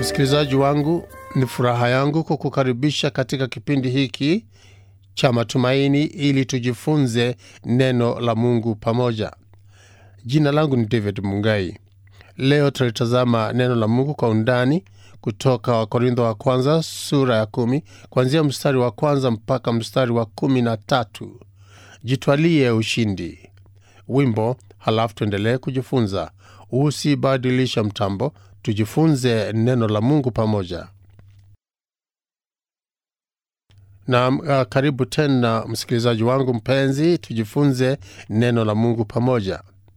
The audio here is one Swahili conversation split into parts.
Msikilizaji wangu, ni furaha yangu kukukaribisha katika kipindi hiki cha matumaini ili tujifunze neno la Mungu pamoja. Jina langu ni David Mungai. Leo tutalitazama neno la Mungu kwa undani kutoka Wakorintho wa kwanza sura ya kumi kuanzia mstari wa kwanza mpaka mstari wa kumi na tatu. Jitwalie ushindi. Wimbo, halafu tuendelee kujifunza. Usibadilisha mtambo, tujifunze neno la Mungu pamoja. Na uh, karibu tena msikilizaji wangu mpenzi, tujifunze neno la Mungu pamoja.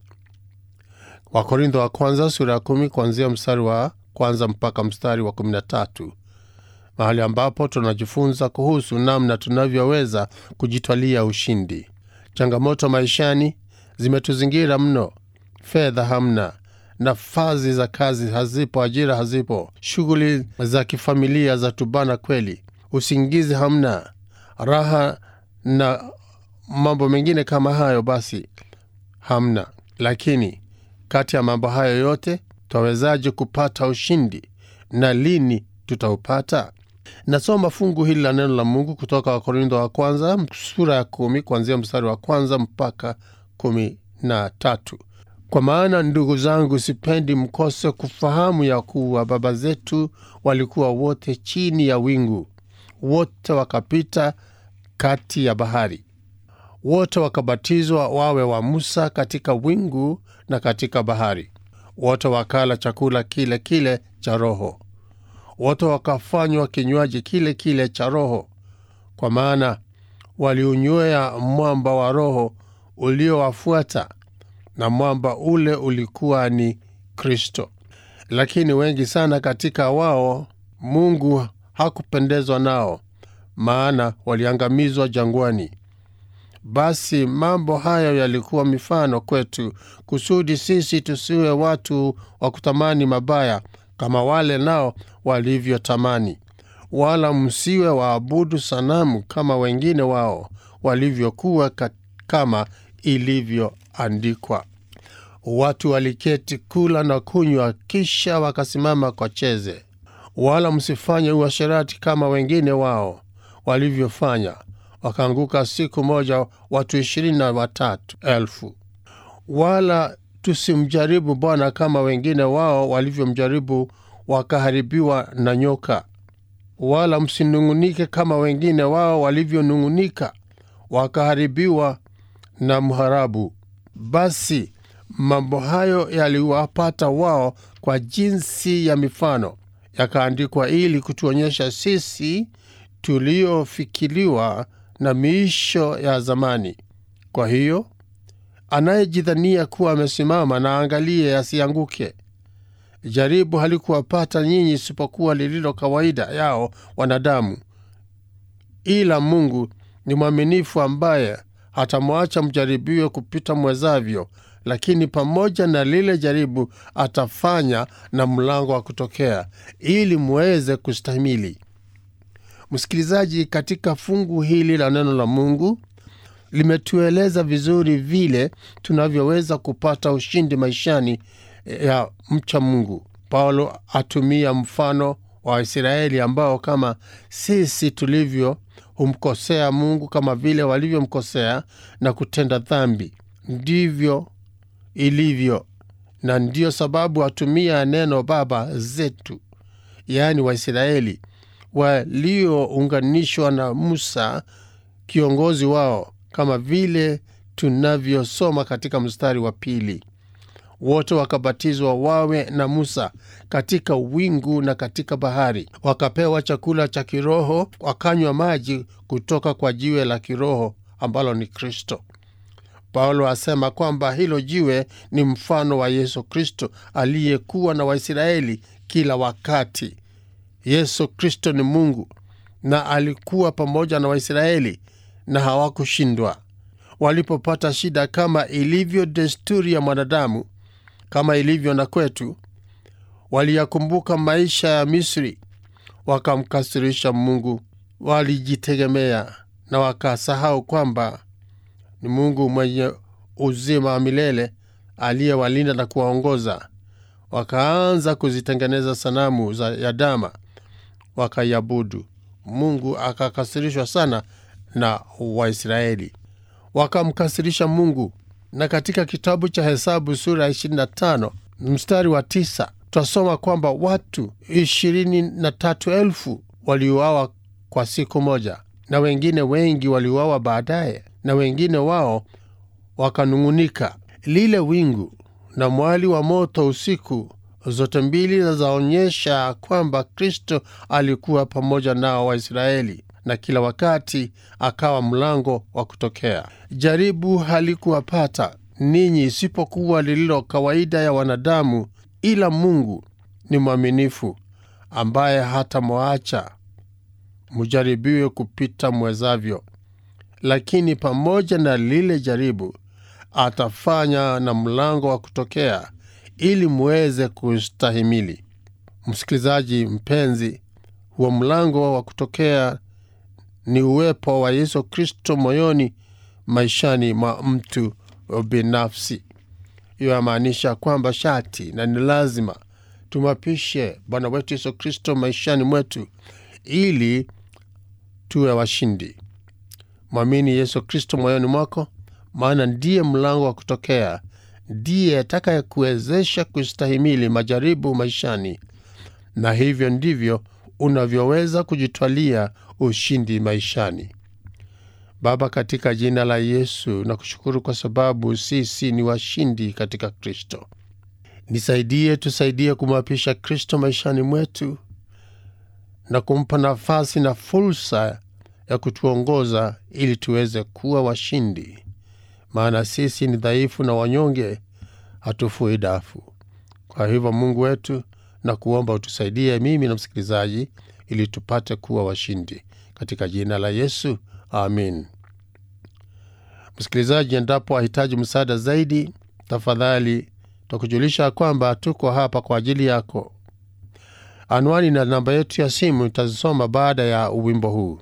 Wakorintho wa kwanza sura ya kumi kuanzia mstari wa kwanza mpaka mstari wa kumi na tatu mahali ambapo tunajifunza kuhusu namna tunavyoweza kujitwalia ushindi. Changamoto maishani zimetuzingira mno. Fedha hamna, nafasi za kazi hazipo, ajira hazipo, shughuli za kifamilia za tubana kweli, usingizi hamna, raha na mambo mengine kama hayo, basi hamna. Lakini kati ya mambo hayo yote twawezaje kupata ushindi na lini tutaupata? Nasoma fungu hili la neno la Mungu kutoka Wakorintho wa kwanza sura ya kumi kuanzia mstari wa kwanza mpaka kumi na tatu. Kwa maana ndugu zangu, sipendi mkose kufahamu ya kuwa baba zetu walikuwa wote chini ya wingu, wote wakapita kati ya bahari, wote wakabatizwa wawe wa Musa katika wingu na katika bahari, wote wakala chakula kile kile cha roho, wote wakafanywa kinywaji kile kile cha roho, kwa maana waliunywea mwamba wa roho uliowafuata na mwamba ule ulikuwa ni Kristo. Lakini wengi sana katika wao Mungu hakupendezwa nao, maana waliangamizwa jangwani. Basi mambo hayo yalikuwa mifano kwetu, kusudi sisi tusiwe watu wa kutamani mabaya kama wale nao walivyotamani. Wala msiwe waabudu sanamu kama wengine wao walivyokuwa kama ilivyoandikwa, watu waliketi kula na kunywa, kisha wakasimama kwa cheze. Wala msifanye uasherati kama wengine wao walivyofanya, wakaanguka siku moja watu ishirini na watatu elfu. Wala tusimjaribu Bwana kama wengine wao walivyomjaribu, wakaharibiwa na nyoka. Wala msinung'unike kama wengine wao walivyonung'unika, wakaharibiwa na mharabu. Basi mambo hayo yaliwapata wao kwa jinsi ya mifano, yakaandikwa ili kutuonyesha sisi tuliofikiliwa na miisho ya zamani. Kwa hiyo anayejidhania kuwa amesimama na angalie asianguke. Jaribu halikuwapata nyinyi isipokuwa lililo kawaida yao wanadamu, ila Mungu ni mwaminifu ambaye hatamwacha mjaribiwe kupita mwezavyo, lakini pamoja na lile jaribu atafanya na mlango wa kutokea, ili muweze kustahimili. Msikilizaji, katika fungu hili la neno la Mungu limetueleza vizuri vile tunavyoweza kupata ushindi maishani ya mcha Mungu. Paulo atumia mfano wa Waisraeli ambao kama sisi tulivyo humkosea Mungu kama vile walivyomkosea na kutenda dhambi, ndivyo ilivyo, na ndiyo sababu atumia neno baba zetu, yaani Waisraeli waliounganishwa na Musa kiongozi wao, kama vile tunavyosoma katika mstari wa pili wote wakabatizwa wawe na Musa katika wingu na katika bahari, wakapewa chakula cha kiroho, wakanywa maji kutoka kwa jiwe la kiroho ambalo ni Kristo. Paulo asema kwamba hilo jiwe ni mfano wa Yesu Kristo aliyekuwa na Waisraeli kila wakati. Yesu Kristo ni Mungu na alikuwa pamoja na Waisraeli na hawakushindwa. Walipopata shida, kama ilivyo desturi ya mwanadamu kama ilivyo na kwetu, waliyakumbuka maisha ya Misri, wakamkasirisha Mungu, walijitegemea na wakasahau kwamba ni Mungu mwenye uzima wa milele aliyewalinda na kuwaongoza. wakaanza kuzitengeneza sanamu za ya dama wakaiabudu. Mungu akakasirishwa sana na Waisraeli, wakamkasirisha Mungu. Na katika kitabu cha Hesabu sura ya 25 mstari wa tisa twasoma kwamba watu ishirini na tatu elfu waliuawa kwa siku moja, na wengine wengi waliuawa baadaye, na wengine wao wakanung'unika. Lile wingu na mwali wa moto usiku, zote mbili zaonyesha kwamba Kristo alikuwa pamoja nao Waisraeli, na kila wakati akawa mlango wa kutokea. Jaribu halikuwapata ninyi isipokuwa lililo kawaida ya wanadamu, ila Mungu ni mwaminifu, ambaye hatamwacha mujaribiwe kupita mwezavyo, lakini pamoja na lile jaribu atafanya na mlango wa kutokea ili muweze kustahimili. Msikilizaji mpenzi, huo mlango wa kutokea ni uwepo wa Yesu Kristo moyoni, maishani mwa mtu binafsi. Hiyo yamaanisha kwamba shati na ni lazima tumwapishe Bwana wetu Yesu Kristo maishani mwetu ili tuwe washindi. Mwamini Yesu Kristo moyoni mwako, maana ndiye mlango wa kutokea, ndiye atakayekuwezesha kustahimili majaribu maishani, na hivyo ndivyo unavyoweza kujitwalia ushindi maishani. Baba, katika jina la Yesu na kushukuru kwa sababu sisi ni washindi katika Kristo. Nisaidie, tusaidie kumwapisha Kristo maishani mwetu na kumpa nafasi na fursa ya kutuongoza ili tuweze kuwa washindi, maana sisi ni dhaifu na wanyonge, hatufui dafu. Kwa hivyo, Mungu wetu, na kuomba utusaidie mimi na msikilizaji, ili tupate kuwa washindi katika jina la Yesu, amin. Msikilizaji, endapo wahitaji msaada zaidi, tafadhali twakujulisha kwamba tuko hapa kwa ajili yako. Anwani na namba yetu ya simu itazisoma baada ya wimbo huu.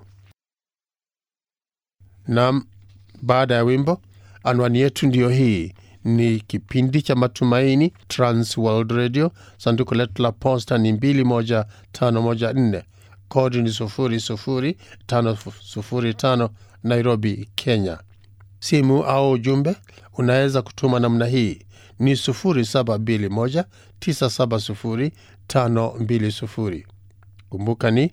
Nam, baada ya wimbo, anwani yetu ndiyo hii. Ni kipindi cha Matumaini, Trans World Radio. Sanduku letu la posta ni 21514 kodi ni 00505 Nairobi, Kenya. Simu au ujumbe unaweza kutuma namna hii ni 0721970520. Kumbuka ni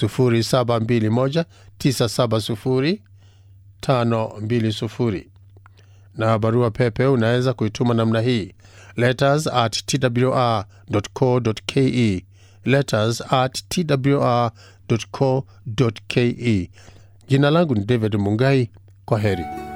0721970520, na barua pepe unaweza kuituma namna hii letters at twr.co.ke, letters at twr.co.ke. Jina langu ni David Mungai. Kwa heri.